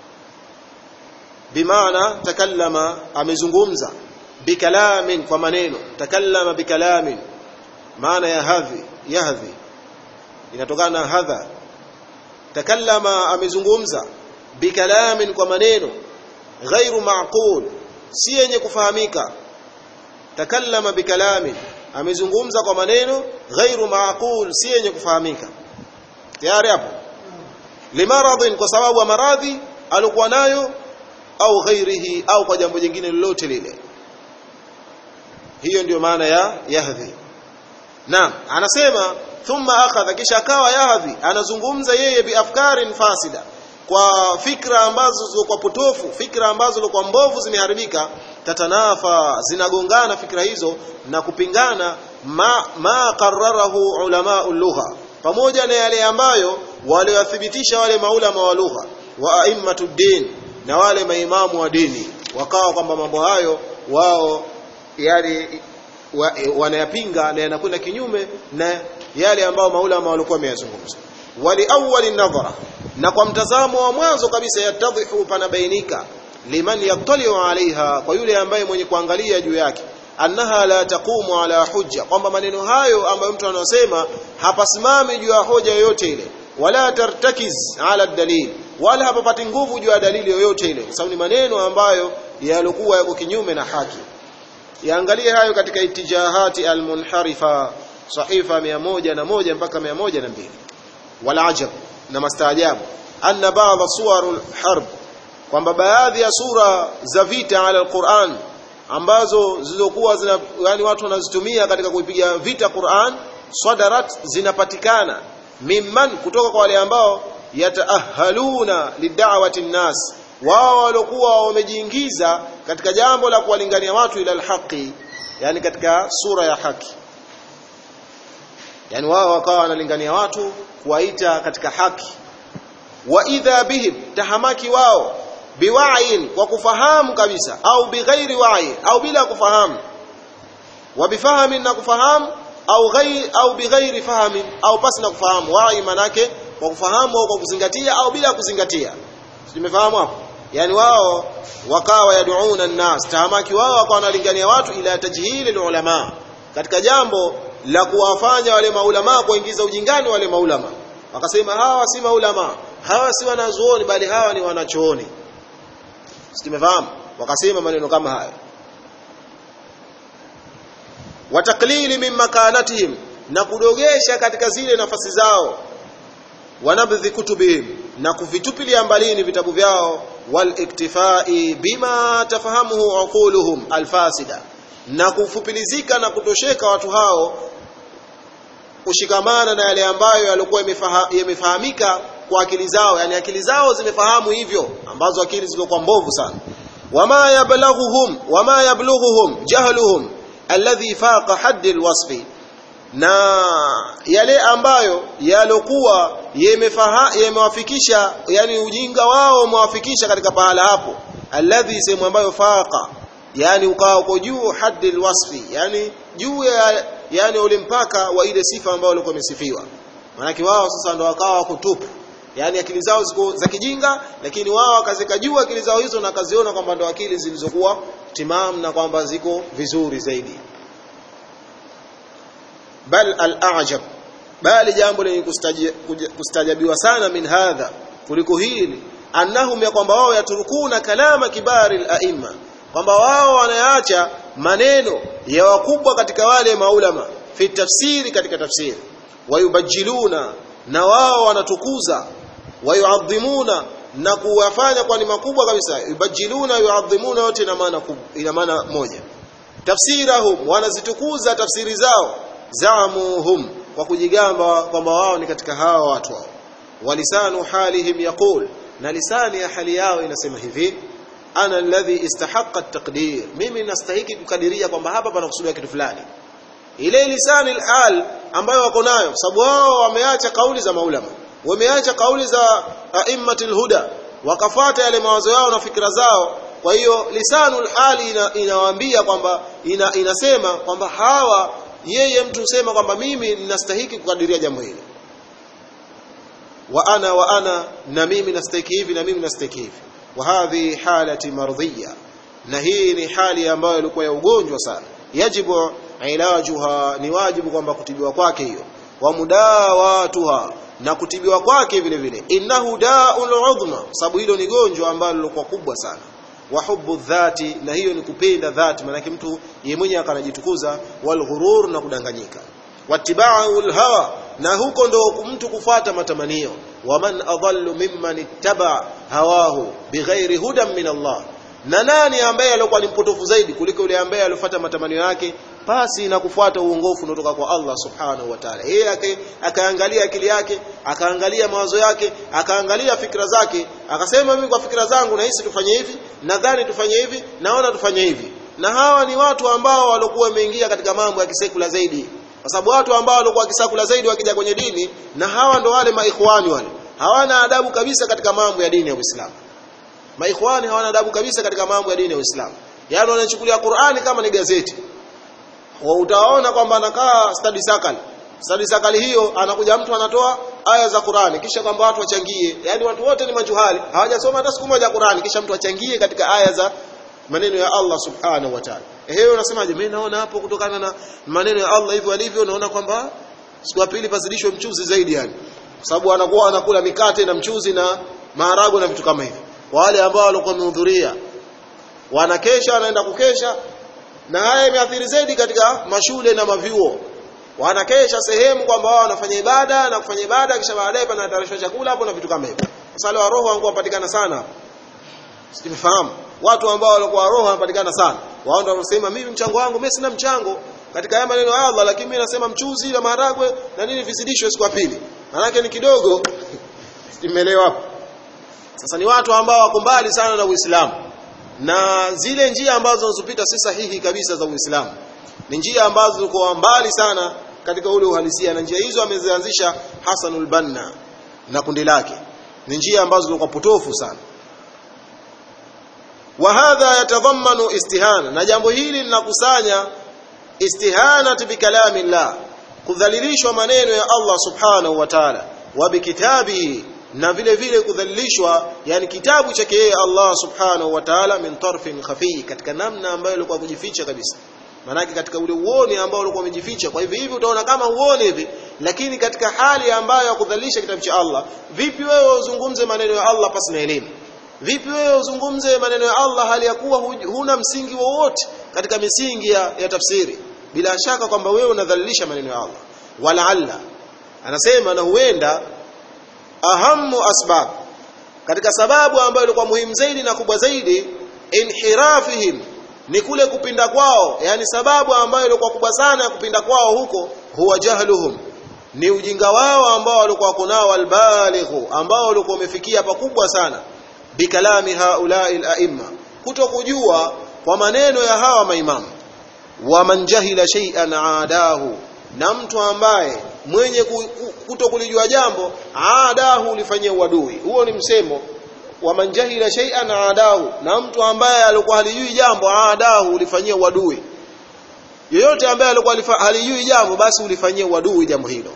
bimaana takallama amezungumza bikalamin kwa maneno takallama bikalamin maana ya hadhi yahdhi inatokana na hadha takallama amezungumza bikalamin kwa maneno ghairu maqul si yenye kufahamika takallama bikalamin amezungumza kwa maneno ghairu maqul si yenye kufahamika tayari hapo limaradhin kwa sababu ya maradhi alikuwa nayo au ghairihi au kwa jambo jingine lolote lile hiyo ndiyo maana ya yahdhi naam anasema thumma akhadha kisha akawa yahdhi anazungumza yeye biafkarin fasida kwa fikra ambazo zilikuwa potofu fikra ambazo zilikuwa mbovu zimeharibika tatanafa zinagongana fikra hizo na kupingana ma, ma qarrarahu ulama lugha pamoja na yale ambayo waliwathibitisha wale maulama wa lugha wa aimmatud din na wale maimamu wa dini wakawa kwamba mambo hayo wao yale wa, wanayapinga na yanakwenda kinyume na yale ambayo maulama walikuwa wameyazungumza wali awwali nadhara na kwa mtazamo wa mwanzo kabisa yatadhihu panabainika liman yattaliu alaiha kwa yule ambaye mwenye kuangalia juu yake annaha la taqumu ala hujja kwamba maneno hayo ambayo mtu anasema hapasimami juu ya hoja yoyote ile wala tartakiz ala dalil wala hapapati nguvu juu ya dalili yoyote ile kwa sababu ni maneno ambayo yalikuwa yako kinyume na haki yaangalie hayo katika itijahati almunharifa sahifa 101 mpaka 102 wala ajab na mastaajabu anna baadha suwarul harb kwamba baadhi ya sura za vita ala alquran ambazo zilizokuwa zina yani watu wanazitumia katika kuipiga vita Qur'an sadarat zinapatikana mimman kutoka kwa wale ambao yataahaluna lidawati nnas wao waliokuwa wamejiingiza katika jambo la kuwalingania watu ila alhaqi yani katika sura ya haki yani wao wakawa wanalingania watu kuwaita katika haki wa idha bihim tahamaki wao biwa'in kwa kufahamu kabisa au bighairi wa'i au bila kufahamu wa bifahamin na kufahamu au ghairi au bighairi fahamin au pasi na kufahamu wa'i manake kwa kufahamu au kwa kuzingatia au bila kuzingatia tumefahamu hapo yani wao wakawa yaduuna nnas tahamaki wao wakawa wanalingania watu ila tajhili ulama katika jambo la kuwafanya wale maulama kuingiza ujingani wale maulama wakasema hawa si maulama hawa si wanazuoni bali hawa ni wanachooni tumefahamu wakasema maneno kama haya wataklili min makanatihim na kudogesha katika zile nafasi zao wanabdhi kutubihim na kuvitupilia mbalini vitabu vyao wal iktifai bima tafahamuhu uquluhum alfasida na kufupilizika na kutosheka watu hao kushikamana na yale ambayo yalikuwa yamefahamika kwa akili zao yani akili zao zimefahamu hivyo ambazo akili zilikuwa mbovu sana wama yablaghuhum wama yablughuhum jahluhum alladhi faqa hadd alwasfi na yale ambayo yalokuwa yamewafikisha yani ujinga wao umewafikisha katika pahala hapo alladhi sehemu ambayo faqa yani ukawa uko juu haddi alwasfi yani juu ya yani ule mpaka wa ile sifa ambayo walikuwa wamesifiwa maanake wao sasa ndo wakawa wako tupu yani akili zao ziko za kijinga lakini wao wakazika juu akili zao hizo na kaziona kwamba ndo akili zilizokuwa timam na kwamba ziko vizuri zaidi bal al-a'jab bali jambo lenye kustajabiwa sana min hadha kuliko hili annahum ya kwamba wao yaturukuna kalama kibari al-a'imma kwamba wao wanaacha maneno ya wakubwa katika wale maulama fi tafsiri katika tafsiri wayubajiluna na wao wanatukuza wayuadhimuna na kuwafanya kwa ni makubwa kabisa yubajiluna yuadhimuna yote ina maana ina maana moja tafsirahum wanazitukuza tafsiri zao zaamuhum kwa kujigamba kwamba wao ni katika hawa watu wao walisanu halihim yaqul na lisani ya hali yao inasema hivi ana alladhi istahaqqa at-taqdir mimi nastahiki kukadiria kwamba hapa panakusudiwa kitu fulani ile lisani al ambayo wako nayo sababu wao wameacha kauli za maulama wameacha kauli za aimmatul huda wakafata yale mawazo yao na fikra zao kwa hiyo lisanul hali ina, inawaambia kwamba ina, inasema kwamba hawa yeye mtu husema kwamba mimi ninastahiki kukadiria jambo hili wa ana wa ana na mimi nastahiki hivi na mimi nastahiki hivi wa hadhi halati mardhiya na hii ni hali ambayo ilikuwa ya ugonjwa sana yajibu ilajuha ni wajibu kwamba kutibiwa kwake hiyo wa mudawatuha na kutibiwa kwake vile vile innahu da'ul udhma sababu hilo ni gonjwa ambalo lilikuwa kubwa sana wa hubbu dhati na hiyo ni kupenda dhati maana mtu yeye mwenyewe akanajitukuza wal ghurur na kudanganyika wattiba'ul hawa na huko ndo mtu kufata matamanio waman adallu mimman ittaba hawahu bighairi hudan min Allah na nani ambaye alikuwa ni mpotofu zaidi kuliko yule ambaye alifuata matamanio yake pasi na kufuata uongofu unaotoka kwa Allah subhanahu wa ta'ala yeye akaangalia akili yake akaangalia mawazo yake akaangalia fikra zake akasema mimi kwa fikra zangu nahisi tufanye hivi nadhani tufanye hivi naona tufanye hivi na hawa ni watu ambao walikuwa wameingia katika mambo ya kisekula zaidi kwa sababu watu ambao walikuwa kisakula zaidi wakija kwenye dini na hawa ndo wale maikhwani wale hawana adabu kabisa katika mambo ya dini ya Uislamu maikhwani hawana adabu kabisa katika mambo ya dini ya Uislamu yaani wanachukulia Qur'ani kama ni gazeti wa utaona kwamba anakaa study circle study circle hiyo anakuja mtu anatoa aya za Qur'ani kisha kwamba watu wachangie yani watu wote ni majuhali hawajasoma hata siku moja Qur'ani kisha mtu achangie katika aya za maneno ya Allah subhanahu wa ta'ala ehe unasemaje mimi naona hapo kutokana na maneno ya Allah hivyo alivyo naona kwamba siku ya pili pazidishwe mchuzi zaidi yani kwa sababu anakuwa anakula mikate na mchuzi na maharagwe na vitu kama hivyo wale ambao walikuwa wamehudhuria wanakesha wanaenda kukesha na haya imeathiri zaidi katika mashule na mavyuo wanakesha sehemu kwamba wao wanafanya ibada na kufanya ibada kisha baadaye panatayarishwa chakula hapo na vitu kama hivyo sasa wa roho wangu wapatikana sana sifahamu watu ambao walikuwa roho wanapatikana sana wao ndio wanasema mimi mchango wangu mimi sina mchango katika haya maneno ya Allah lakini mimi nasema mchuzi na maharagwe na nini vizidishwe siku ya pili maana ni kidogo simeelewa hapo sasa ni watu ambao wako mbali sana na Uislamu na zile njia ambazo zinazopita si sahihi kabisa za Uislamu ni njia ambazo ziko mbali sana katika ule uhalisia na njia hizo amezianzisha Hasanul Banna na kundi lake ni njia ambazo zilikuwa potofu sana wa hadha yatadhammanu istihana na jambo hili linakusanya istihanati bikalami llah kudhalilishwa maneno ya Allah subhanahu wa ta'ala wa bikitabihi na vile vile kudhalilishwa yani kitabu chake yeye Allah subhanahu wa ta'ala min tarfin khafi katika namna ambayo ilikuwa kujificha kabisa manake katika ule uoni ambao ulikuwa umejificha kwa hivyo hivi utaona kama uone hivi lakini katika hali ambayo ya kudhalilisha kitabu cha Allah vipi wewe uzungumze maneno ya Allah pasi na elimu vipi wewe uzungumze maneno ya Allah hali ya kuwa huna msingi wowote katika misingi ya, ya tafsiri bila shaka kwamba wewe unadhalilisha maneno ya Allah walaalla anasema na huenda ahamu asbab katika sababu ambayo ilikuwa muhimu zaidi na kubwa zaidi inhirafihim ni kule kupinda kwao yani sababu ambayo ilikuwa kubwa sana ya kupinda kwao huko huwa jahluhum ni ujinga wao ambao walikuwa kunao albalighu ambao walikuwa wamefikia pakubwa sana bikalami haulai alaimma kutokujua kwa maneno ya hawa maimamu wa man jahila shay'an aadahu na mtu ambaye mwenye kuto kulijua jambo aadahu ulifanyia uadui huo ni msemo wa man jahila shay'an adahu na mtu ambaye alikuwa halijui jambo adahu ulifanyia uadui yoyote ambaye alikuwa halijui jambo basi ulifanyia uadui jambo hilo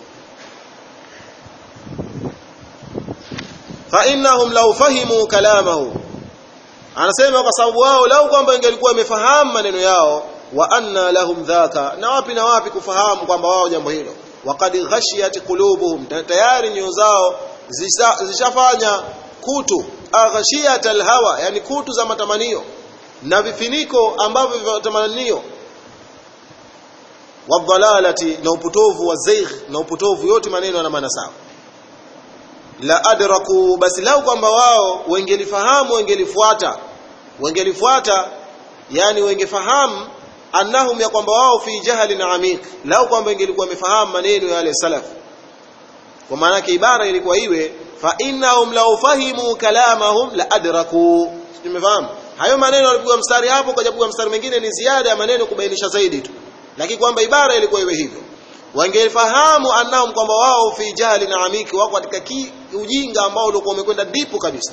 fa innahum law fahimu kalamahu anasema kwa sababu wao lau kwamba ingelikuwa wamefahamu maneno yao wa anna lahum dhaka na wapi na wapi kufahamu kwamba wao jambo hilo waqad ghashiyat qulubuhum tayari nyoyo zao zishafanya kutu aghashiyat alhawa yani kutu za matamanio na vifiniko ambavyo vya matamanio wadhalalati na upotovu wa zaigh na upotovu yote maneno yana maana sawa la adraku basi lau kwamba wao wengelifahamu wengelifuata wengelifuata yani wengefahamu annahum ya kwamba wao fi jahalin amik lau kwamba ingelikuwa wamefahamu maneno ya wale salaf kwa maana yake ibara ilikuwa iwe fa innahum law fahimu kalamahum la adraku tumefahamu hayo maneno yalipigwa mstari hapo kwa jabu mstari mwingine ni ziada ya maneno kubainisha zaidi tu lakini kwamba ibara ilikuwa iwe hivyo wangefahamu annahum kwamba wao fi jahalin amik wako katika ujinga ambao ulikuwa umekwenda dipu kabisa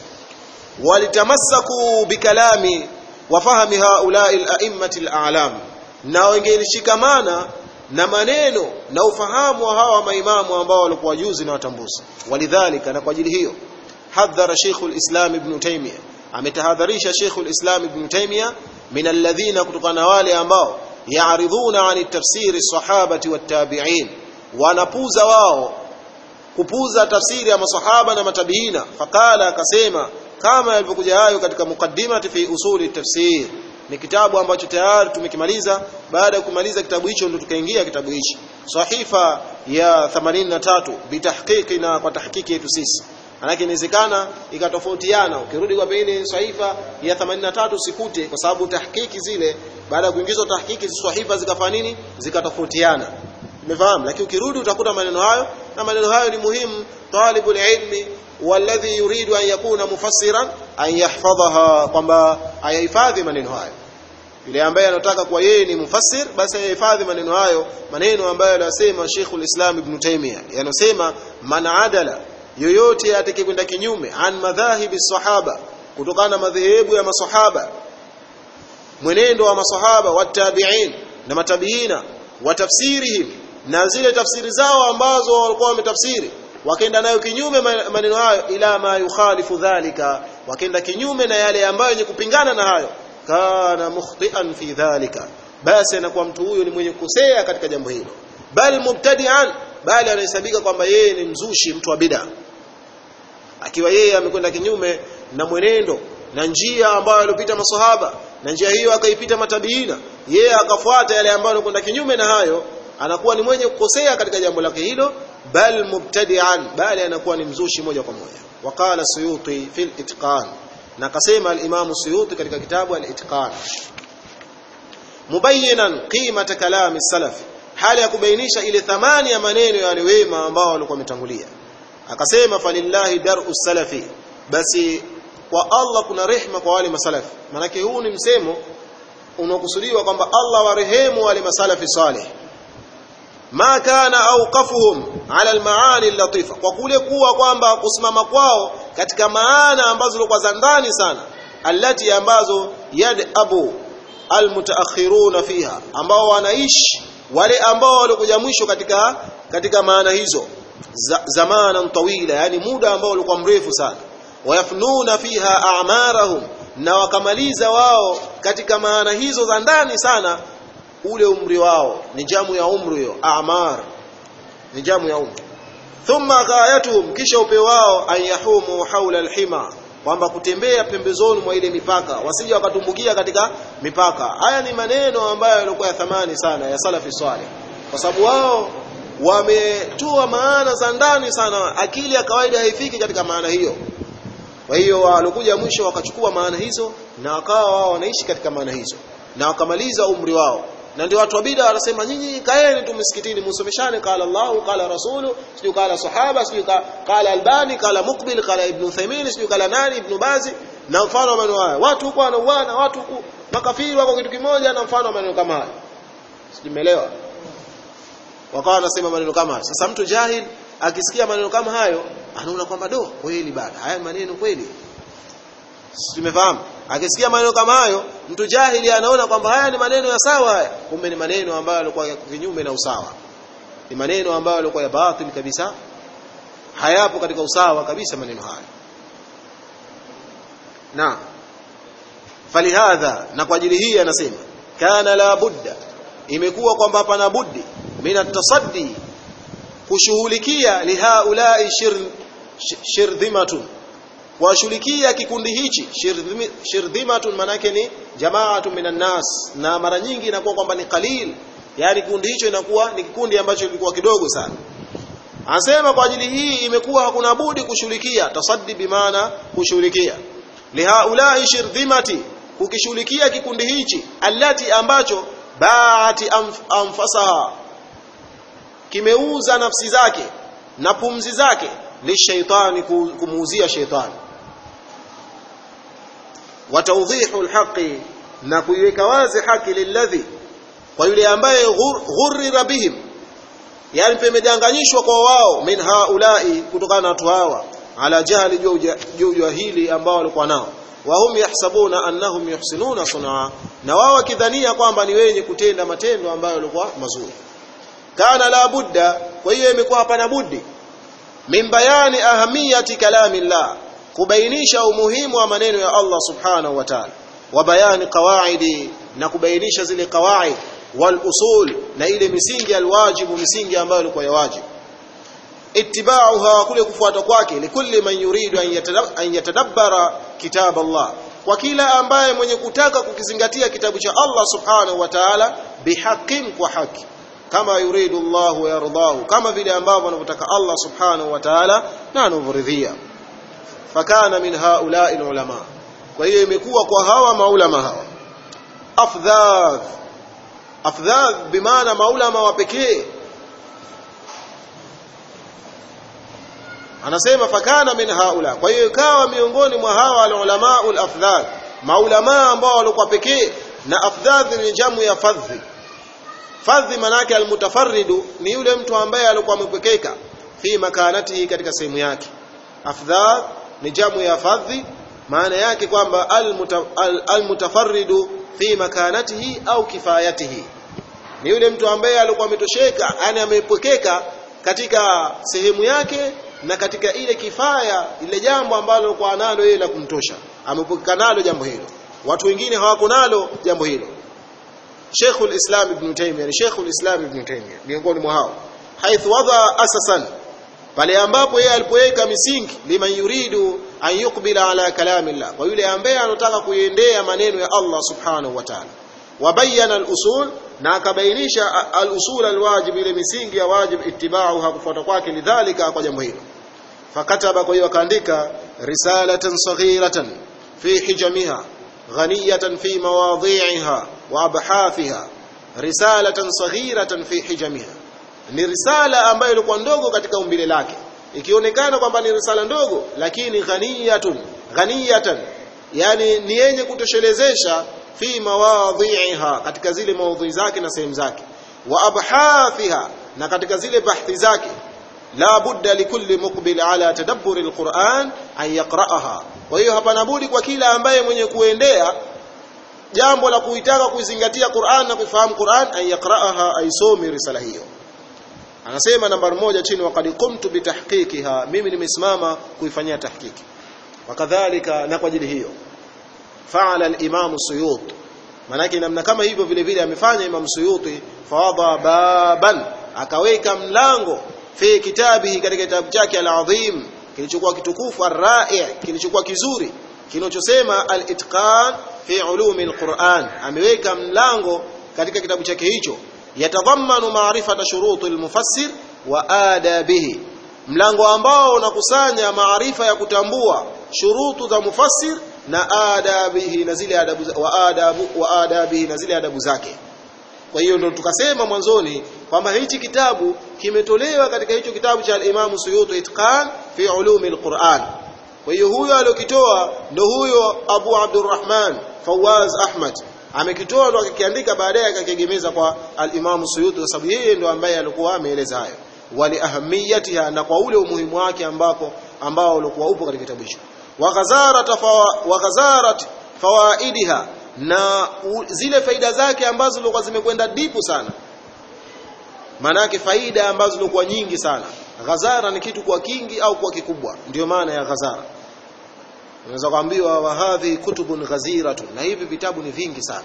walitamassaku bikalami wafahami haulai al-a'immati al-a'lam na wengelishikamana na maneno na ufahamu wa hawa maimamu ambao walikuwa juzi na watambuzi walidhalika na kwa ajili hiyo hadhara Sheikh al-Islam Ibn Taymiyyah ametahadharisha Sheikh al-Islam Ibn Taymiyyah min alladhina kutokana wale ambao yaaridhuna ani tafsiri sahabati wattabi'in wanapuza wao kupuza tafsiri ya masahaba na matabiina faqala akasema kama yalivyokuja hayo katika mukaddimati fi usuli tafsir ni kitabu ambacho tayari tumekimaliza baada ya kumaliza kitabu hicho ndio tukaingia kitabu hichi sahifa ya 83 bitahqiqi na kwa tahqiqi yetu sisi manake inawezekana ikatofautiana ukirudi kwa pengine sahifa ya 83 usikute kwa sababu tahqiqi zile baada ya kuingizwa tahqiqi sahifa zikafanya nini zikatofautiana umefahamu lakini ukirudi utakuta maneno hayo na maneno hayo ni muhimu talibul ilmi walladhi yuridu an yakuna mufassiran an yahfadhaha kwamba ayahifadhi maneno hayo yule ambaye anataka kuwa yeye ni mufassir basi ayahifadhi maneno hayo maneno ambayo anasema Sheikhul Islam Ibn Taymiyyah yanasema man adala yoyote atakayekwenda kinyume an madhahibi sahaba kutokana na madhehebu ya masahaba mwenendo wa masahaba watabi'in na matabiina wa tafsirihim na zile tafsiri zao ambazo walikuwa wametafsiri wakaenda nayo kinyume maneno hayo ila ma yukhalifu dhalika wakaenda kinyume na yale ambayo yenye kupingana na hayo kana mukhtian fi dhalika basi anakuwa mtu huyo ni mwenye kukosea katika jambo hilo bal mubtadi'an bali anahesabika kwamba yeye ni mzushi mtu wa bid'a akiwa yeye amekwenda kinyume na mwenendo na njia ambayo alipita maswahaba na njia hiyo akaipita matabiina yeye akafuata yale ambayo yanakwenda kinyume na hayo anakuwa ni mwenye kukosea katika jambo lake hilo bal mubtadi'an bali anakuwa ni mzushi moja kwa moja waqala suyuti fil itqan na kasema al-imam suyuti katika kitabu al-itqan mubayyinan qimata kalami salaf hali ya kubainisha ile thamani ya maneno ya wale wema ambao walikuwa wametangulia akasema falillahi dar'u salafi basi kwa Allah kuna rehma kwa wale masalafi manake huu ni msemo unaokusudiwa kwamba Allah warehemu wale masalafi salih ma kana awqafuhum ala almaani latifa kwa kule kuwa kwamba kusimama kwao katika maana ambazo zilikuwa za ndani sana allati ambazo yad abu almutaakhiruna fiha ambao wanaishi wale ambao walikuja mwisho katika katika maana hizo zamanan tawila yani muda ambao ulikuwa mrefu sana wayafnuna fiha a'marahum na wakamaliza wao katika maana hizo za ndani sana ule umri wao ni jamu ya umri hiyo a'mar ni jamu ya umri thumma ghayatuhum kisha upeo wao ayahumu haula alhima kwamba kutembea pembezoni mwa ile mipaka wasije wakatumbukia katika mipaka haya ni maneno ambayo yalikuwa ya thamani sana ya salafi swaleh kwa sababu wao wametoa maana za ndani sana akili ya kawaida haifiki katika maana hiyo kwa hiyo walikuja mwisho wakachukua maana hizo na wakawa wao wanaishi katika maana hizo na wakamaliza umri wao na ndio watu wa bid'a wanasema nyinyi kaeni tu msikitini musomeshane qala Allahu qala rasulu sio qala sahaba sio qala albani qala muqbil qala ibn Uthaymeen sio qala nani ibn Bazi na mfano wa maneno haya watu huko wanauana watu huko makafiri wako kitu kimoja na mfano wa maneno kama haya simeelewa wakawa wanasema maneno kama haya sasa mtu jahil akisikia maneno kama hayo anaona kwamba do kweli bana haya maneno kweli tumefahamu akisikia maneno kama hayo mtu jahili anaona kwamba haya ni maneno ya sawa haya kumbe ni maneno ambayo yalikuwa kinyume na usawa ni maneno ambayo yalikuwa ya batil kabisa hayapo katika usawa kabisa maneno haya na falihadha na kwa ajili hii anasema kana la budda imekuwa kwamba hapana budi min atasaddi kushughulikia lihaulai shir, shirdhimatun kuwashughulikia kikundi hichi shirdhimatun manake ni jamaatu minan nas na mara nyingi inakuwa kwamba ni qalil yani kikundi hicho inakuwa ni kikundi ambacho kilikuwa kidogo sana anasema kwa ajili hii imekuwa hakuna budi kushughulikia tasaddi bimaana kushughulikia lihaulai shirdhimati kukishughulikia kikundi hichi allati ambacho baati anf, anfasaha kimeuza nafsi zake na pumzi zake lishaitani kumuuzia shaitani wa tawdhihu alhaqi na kuiweka wazi haki lilladhi kwa yule ambaye ghurrira bihim yani pemedanganyishwa kwa wao min haulai kutokana na watu hawa ala jahli juu jahili ambao walikuwa nao wahum yahsabuna annahum yuhsinuna sunaa na wao wakidhania kwamba ni wenye kutenda matendo ambayo yalikuwa mazuri kana la budda kwa hiyo imekuwa hapana budi min bayani ahamiyati kalamillah kubainisha umuhimu wa maneno ya Allah subhanahu wa ta'ala wa bayani qawaidi na kubainisha zile qawaid wal usul na ile misingi alwajibu misingi ambayo ilikuwa ya wajibu ittiba'uha kule kufuata kwake likulli man yuridu an yatadabbara kitab Allah kwa kila ambaye mwenye kutaka kukizingatia kitabu cha Allah subhanahu wa ta'ala bihaqqin kwa haki kama yuridu Allah yardahu kama vile ambavyo anavyotaka Allah subhanahu wa ta'ala na anavyoridhia fakana min haula'i ulama kwa hiyo imekuwa kwa hawa maulama hawa afdhadh afdhadh bimaana maulama wa pekee anasema fakana min haula kwa hiyo ikawa miongoni mwa hawa alulama alafdhal maulama ambao walikuwa pekee na afdhadh ni jamu ya fadhi fadhi manake almutafarridu ni yule mtu ambaye alikuwa amepekeka fi makanatihi katika sehemu yake afdhadh ni jamu ya fadhi maana yake kwamba almutafarridu fi makanatihi au kifayatihi ni yule mtu ambaye alikuwa ametosheka yani amepekeka katika sehemu yake na katika ile kifaya ile jambo ambalo kwa nalo yeye la kumtosha amepokea nalo jambo hilo watu wengine hawako nalo jambo hilo Sheikhul Islam Ibn Taymiyyah ni Sheikhul Islam Ibn Taymiyyah miongoni mwa hao haithu wadha asasan pale ambapo yeye alipoweka misingi liman yuridu an yuqbila ala kalamillah kwa yule ambaye anataka kuiendea maneno ya Allah subhanahu wa ta'ala wabayana al-usul na akabainisha al-usul al-wajib ile misingi ya wajib ittiba'u hakufuata kwake lidhalika kwa jambo hilo fakataba kwa hiyo akaandika risalatan saghiratan fi hijamiha ghaniyatan fi mawadhi'iha wa abhathiha risalatan saghiratan fi hijamiha ni risala ambayo ilikuwa ndogo katika umbile lake ikionekana kwamba ni risala ndogo lakini ghaniyatun ghaniyatan yani ni yenye kutoshelezesha fi mawadhi'iha katika zile maudhui zake na sehemu zake wa abhathiha na katika zile bahthi zake la budda likulli muqbil ala tadabburi alquran an yaqra'aha kwa hiyo hapana budi kwa kila ambaye mwenye kuendea jambo la kuitaka kuizingatia Qur'an na kufahamu Qur'an an yaqra'aha aisomi risala hiyo anasema nambari moja chini waqad qumtu bitahqiqiha mimi nimesimama kuifanyia tahqiqi wakadhalika na kwa ajili hiyo faala al-imam suyuti manake namna kama hivyo vile vile amefanya imam suyuti fawadha baban akaweka mlango fi kitabihi katika kitabu chake al-azim kilichokuwa kitukufu ar-ra'i kilichokuwa kizuri kinachosema al-itqan fi ulumi al-Qur'an ameweka mlango katika kitabu chake hicho yatadhammanu ma'rifata shuruti al-mufassir wa adabihi mlango ambao unakusanya maarifa ya kutambua shurutu za mufassir na adabihi na zile adabu wa adabu wa adabihi na zile adabu zake kwa hiyo ndio tukasema mwanzoni kwamba hichi kitabu kimetolewa katika hicho kitabu cha al-Imam Suyuti Itqan fi ulumi al-Qur'an kwa hiyo huyo aliyokitoa ndio huyo Abu Abdurrahman Fawaz Ahmad amekitoa ndo akakiandika baadaye akakiegemeza kwa al-Imam Suyuti kwa sababu yeye ndo ambaye alikuwa ameeleza hayo wali ahamiyatiha na kwa ule umuhimu wake ambako ambao ulikuwa upo katika kitabu hicho wa ghazarat wa ghazarat fawaidiha na u, zile faida zake ambazo zilikuwa zimekwenda dipu sana maana yake faida ambazo zilikuwa nyingi sana ghazara ni kitu kwa kingi au kwa kikubwa ndio maana ya ghazara unaweza kuambiwa wa hadhi kutubun ghaziratun na hivi vitabu ni vingi sana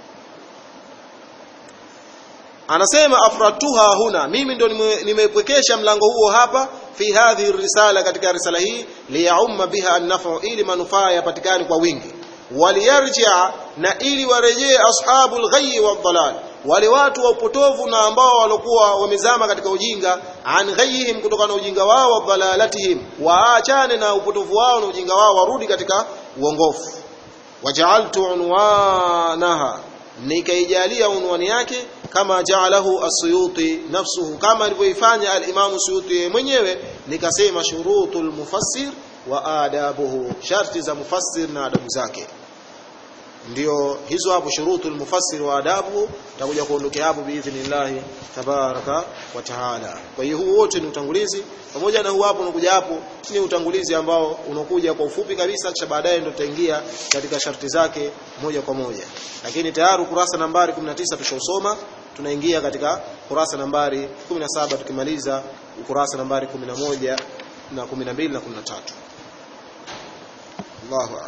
anasema afratuha huna mimi ndo nimepwekesha mlango huo hapa fi hadhi risala katika risala hii liyaumma biha an-naf'u ili manufaa yapatikane kwa wingi waliyarjia na ili warejee ashabul ghayyi wadhalal wale watu wa upotovu na ambao walikuwa wamezama katika ujinga an ghayyihim kutokana na ujinga wao wa dhalalatihim waachane na upotovu wao na ujinga wao warudi katika uongofu waja'altu unwanaha nikaijalia unwani yake kama ja'alahu as-suyuti nafsuhu kama alivyoifanya al-imam suyuti mwenyewe nikasema shurutul mufassir wa adabuhu sharti za mufassir na adabu zake ndio hizo hapo shurutul mufassir wa adabu takuja kuondokea hapo biidhnillah tabaraka wa taala kwa hiyo huu wote ni utangulizi pamoja na huu hapo unakuja hapo ni utangulizi ambao unakuja kwa ufupi kabisa kisha baadaye ndio tutaingia katika sharti zake moja kwa moja lakini tayari kurasa nambari 19 tushausoma tunaingia katika kurasa nambari 17 tukimaliza ukurasa nambari 11 na 12 na 13 Allahu